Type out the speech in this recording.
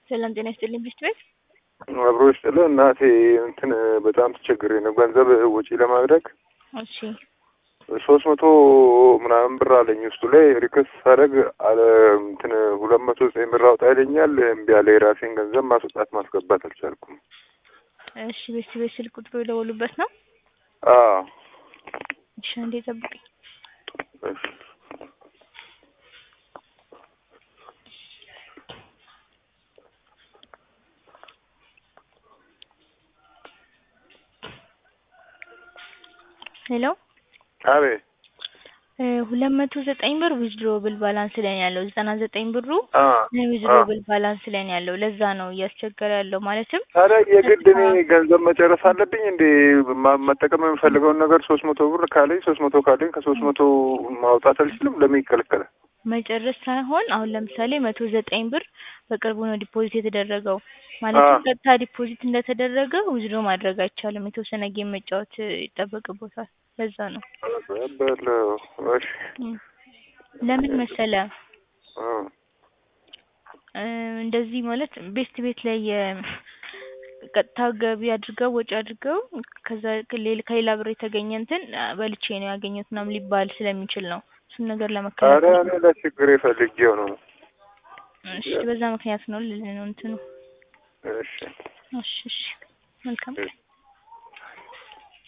ሰላም ጤና ይስጥልኝ ብስት ቤት አብሮ ይስጥልህ እናቴ እንትን በጣም ተቸግሬ ነው ገንዘብ ወጪ ለማድረግ እሺ ሶስት መቶ ምናምን ብር አለኝ ውስጡ ላይ ሪክስ ሳደርግ አለ እንትን ሁለት መቶ ዘጠኝ ብር አውጣ ይለኛል። እምቢ አለ። የራሴን ገንዘብ ማስወጣት ማስገባት አልቻልኩም። እሺ ቤስት ቤት ስልክ ቁጥሩ የደወሉበት ነው። አዎ እሺ አንዴ ጠብቀኝ። እሺ ሄሎ አቤት ሁለት መቶ ዘጠኝ ብር ዊዝድሮብል ባላንስ ላይ ነው ያለው። ዘጠና ዘጠኝ ብሩ አ ዊዝድሮብል ባላንስ ላይ ነው ያለው። ለዛ ነው እያስቸገረ ያለው ማለትም ታዲያ የግድ እኔ ገንዘብ መጨረስ አለብኝ እንዴ? ማ- መጠቀም የምፈልገውን ነገር ሶስት መቶ ብር ካለኝ ሶስት መቶ ካለኝ ከሶስት መቶ ማውጣት አልችልም? ለምን ይከለከላል? መጨረስ ሳይሆን አሁን ለምሳሌ መቶ ዘጠኝ ብር በቅርቡ ነው ዲፖዚት የተደረገው። ማለትም አ ቀጥታ ዲፖዚት እንደተደረገ ዊዝድሮ ማድረግ አይቻልም። የተወሰነ ጌም መጫወት ይጠበቅቦታል። ለዛ ነው በለው እሺ እም። ለምን መሰለ አ እ እንደዚህ ማለት ቤስት ቤት ላይ የ- ቀጥታ ገቢ አድርገው ወጪ አድርገው ከዛ ሌላ ከሌላ ብር የተገኘ እንትን በልቼ ነው ያገኘሁት ምናምን ሊባል ስለሚችል ነው። እሱን ነገር ኧረ ለመከላከል እኔ ለችግሬ ፈልጌው ነው። እሺ፣ በዛ ምክንያት ነው ልልህ ነው እንትኑ። እሺ እሺ፣ እሺ፣ መልካም እሺ